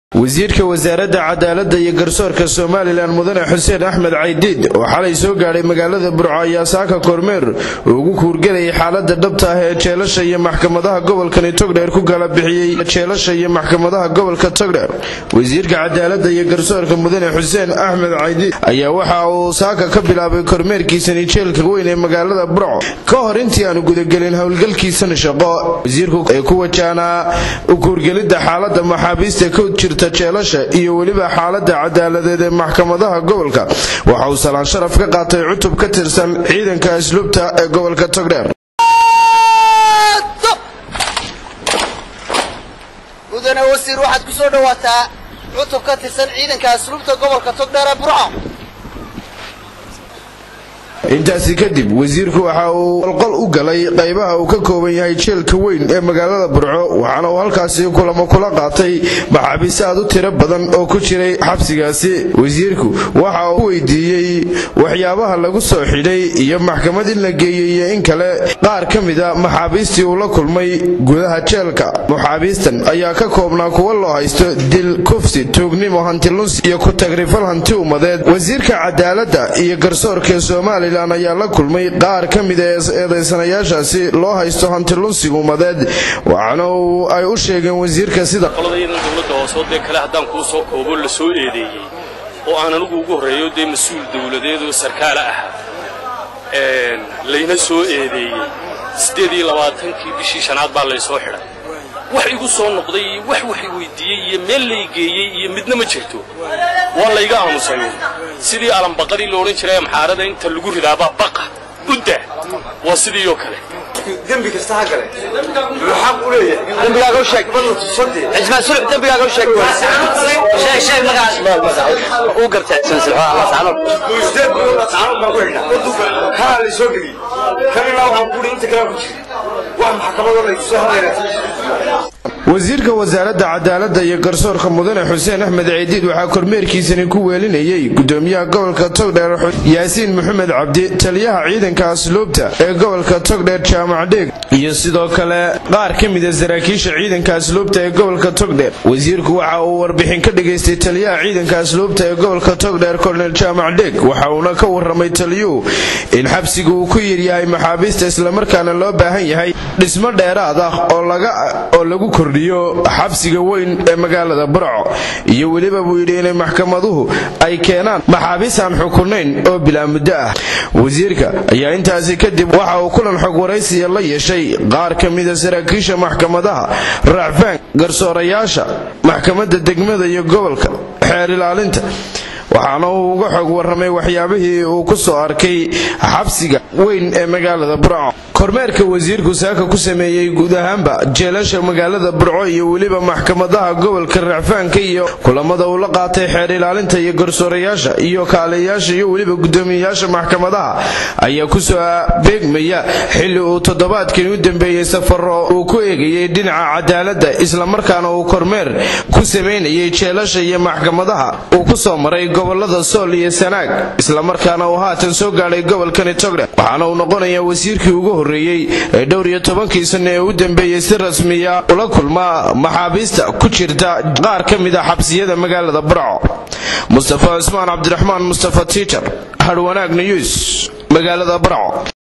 wasiirka wasaaradda cadaaladda iyo garsoorka somalilan mudane xuseen axmed caydiid oo xalay soo gaadhay magaalada burco ayaa saaka kormeer ugu kuurgelayay xaalada dhabta ah ee jeelasha iyo maxkamadaha gobolkani togdheer ku kala bixiyey jeelasha iyo maxkamadaha gobolka togdheer wasiirka cadaaladda iyo garsoorka mudane xuseen axmed caydiid ayaa waxa uu saaka ka bilaabay kormeerkiisani jeelka weyn ee magaalada burco ka hor intii aanu gudagelin howlgalkiisani shaqo wasiirku ee ku wajahnaa u kuurgelidda xaalada maxaabiista ka jirta jeelasha iyo weliba xaalada cadaaladeed ee maxkamadaha gobolka waxa uu salaan sharaf ka qaatay cutub ka tirsan ciidanka asluubta ee gobolka togdheer mudane wasiir waxaad ku soo dhawaataa cutub ka tirsan ciidanka asluubta gobolka togdheer ee burco intaasi kadib wasiirku waxa uu qolqol u galay qaybaha uu ka kooban yahay jeelka weyn ee magaalada burco waxaana uu halkaasi kulamo kula qaatay maxaabiis aad u tiro badan oo ku jiray xabsigaasi wasiirku waxa uu weydiiyey waxyaabaha lagu soo xidhay iyo maxkamad in la geeyey iyo in kale qaar ka mida maxaabiistii uu la kulmay gudaha jeelka maxaabiistan ayaa ka koobnaa kuwa loo haysto dil kufsi tuugnimo hantilunsi iyo ku-tagrifal hanti ummadeed wasiirka cadaaladda iyo garsoorka somalilan ayaa la kulmay qaar ka mida eedaysanayaashaasi loo haysto hantilunsiga ummadeed waxaana uu ay u sheegeen wasiirka sida qoladaydan dowladda hoosoo dee kale haddaan kuu soo koobo la soo eedeeyey oo aan anigu ugu horreeyo dee mas-uul dawladeed oo sarkaala ahaa layna soo eedeeyey siddeed iyo labaatankii bishii shanaad baa laysoo xidhay wax igu soo noqday iyo wax wax weydiiyey iyo meel lay geeyey iyo midna ma jirto waa layga aamusay sidii alambaqadii la odhan jiray amxaarada inta lagu ridaabaa baqa udda waa sidii oo kale dembi kasta ha gale wuxuu xaq u leeyahay dembigaaga u sheeg cismaan sulux dembigaaga u sheeg sheeg sheeg magacaas uu gartay sideed bilood saanood baan ku xidhnaa kanaa la soo geliyey kanina waxaan ku inta kale ku jiri wax maxkamadoo la soo hadlayna wasiirka wasaaradda cadaaladda iyo garsoorka mudane xuseen axmed ciidiid waxaa kormeerkiisani ku weelinayay gudoomiyaha gobolka togdheer yaasiin maxamed cabdi taliyaha ciidanka asluubta ee gobolka togdheer jaamac dheeg iyo sidoo kale qaar ka mida saraakiisha ciidanka asluubta ee gobolka togdheer wasiirku waxa uu warbixin ka dhigaystay taliyaha ciidanka asluubta ee gobolka togdheer kornel jaamac dheeg waxa uuna ka warramay taliyuhu in xabsiga uu ku yiryahay maxaabiista islamarkaana loo baahan yahay dhismo dheeraad ah oo lagu kordhiyo xabsiga weyn ee magaalada burco iyo weliba buu yidhi inay maxkamaduhu ay keenaan maxaabiis aan xukunayn oo bilaa muddo ah wasiirka ayaa intaasi kadib waxa uu kulan xog waraysiya la yeeshay qaar ka mida saraakiisha maxkamadaha raacfaan garsoorayaasha maxkamadda degmada iyo gobolka xeer ilaalinta waxaana uu uga xog warramay waxyaabihii uu ku soo arkay xabsiga weyn ee magaalada burco kormeerka wasiirku saaka ku sameeyey guud ahaanba jeelasha magaalada burco iyo weliba maxkamadaha gobolka racfaanka iyo kulamada uu la qaatay xeer ilaalinta iyo garsoorayaasha iyo kaaliyayaasha iyo weliba gudoomiyayaasha maxkamadaha ayaa kusoo beegmaya xilli uu toddobaadkani u dambeeyey safaro uu ku eegayay dhinaca cadaaladda islamarkaana uu kormeer ku samaynayay jeelasha iyo maxkamadaha uu kusoo maray gobolada sool iyo sanaag islamarkaana uu haatan soo gaadhay gobolkani togdhe waxaana uu noqonayaa wasiirkii ugu horreeyey ee dhowr iyo tobankii sanno ee u dambeeyey si rasmiya ula kulma maxaabiista ku jirta qaar ka mid a xabsiyada magaalada burco mustafa cismaan cabdiraxmaan mustafa tiiter hadhwanaag niyuus magaalada burco